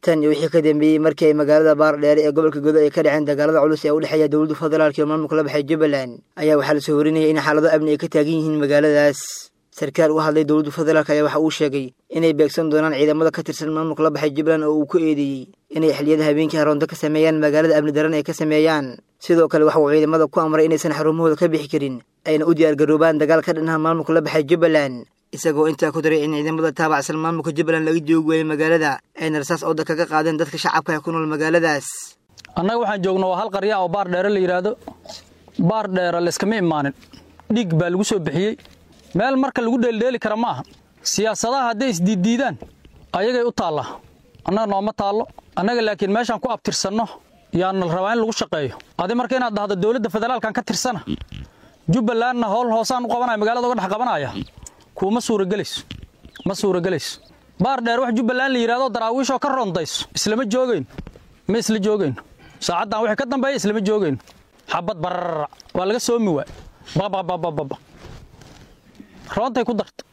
tan iyo wixii ka dambeeyey markii ay magaalada baardheere ee gobolka godo ay ka dhaceen dagaalada culus ee u dhexeeya dowladda federaalk iyo maamulka la baxay jubbaland ayaa waxaa lasoo warinayay in xaalado amni ay ka taagan yihiin magaaladaas sarkaal u hadlay dowladda federaalk ayaa waxa uu sheegay inay beegsan doonaan ciidamada ka tirsan maamulka la baxay jubbaland oo uu ku eedeeyey inay xilliyada habeenkii haroonto ka sameeyaan magaalada amni daran ay ka sameeyaan sidoo kale waxa uu ciidamada ku amray inaysan xarumahooda ka bixi karin ayna u diyaargaroobaan dagaal ka dhannaha maamulka la baxay jubbaland isagoo intaa ku daray in ciidamada taabacsan maamulka jubbaland laga joogi waayey magaalada ayna rasaas ooda kaga qaadeen dadka shacabka ee ku nool magaaladaas annaga waxaan joogno waa hal qarya oo baar dheere la yidhaahdo baar dheere layskama imaanin dhiig baa lagu soo bixiyey meel marka lagu dheeldheeli kara ma aha siyaasadaha hadday isdiiddiidaan ayagay u taallaa annaga nooma taallo annaga laakiin meeshaan ku abtirsanno yaana la rabaa in lagu shaqeeyo adi marka inaad dhahdo dowladda federaalkan ka tirsana jubbalandna howl hoosaan u qabanaya magaalada uga dhex qabanaya kuuma suuragelayso ma suuragelayso baar dheer wax jubbaland la yidhahdo daraawiishoo ka rondayso islama joogayno ma isla joogayno saacaddan wixii ka dambeeya islama joogayno xabad barararac waa laga soomi waay babababababa roontay ku darta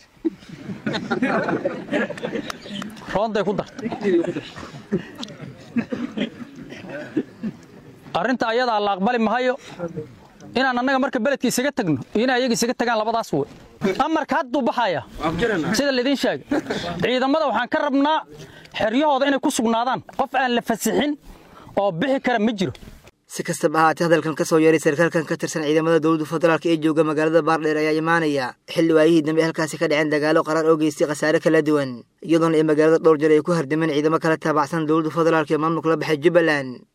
roontay ku darta arrinta ayadaa la aqbali mahayo inaan annaga marka beledka isaga tagno iyo in ayaga isaga tagaan labadaas wey amarka hadduu baxaya sida laydin sheegay ciidamada waxaan ka rabnaa xeryahooda inay ku sugnaadaan qof aan la fasixin oo bixi kara ma jiro si kastaba ahaatee hadalkan ka soo yeeray sarkaalkan ka tirsan ciidamada dowladda federaalk ee jooga magaalada baardheer ayaa imaanaya xilli waayihii dambe halkaasi ka dhaceen dagaalo qaraar oo geystay khasaare kala duwan iyadoona ay magaalada dhowr jeer ay ku hardameen ciidamo kala taabacsan dowladda federaalk ee maamulka la baxay jubbaland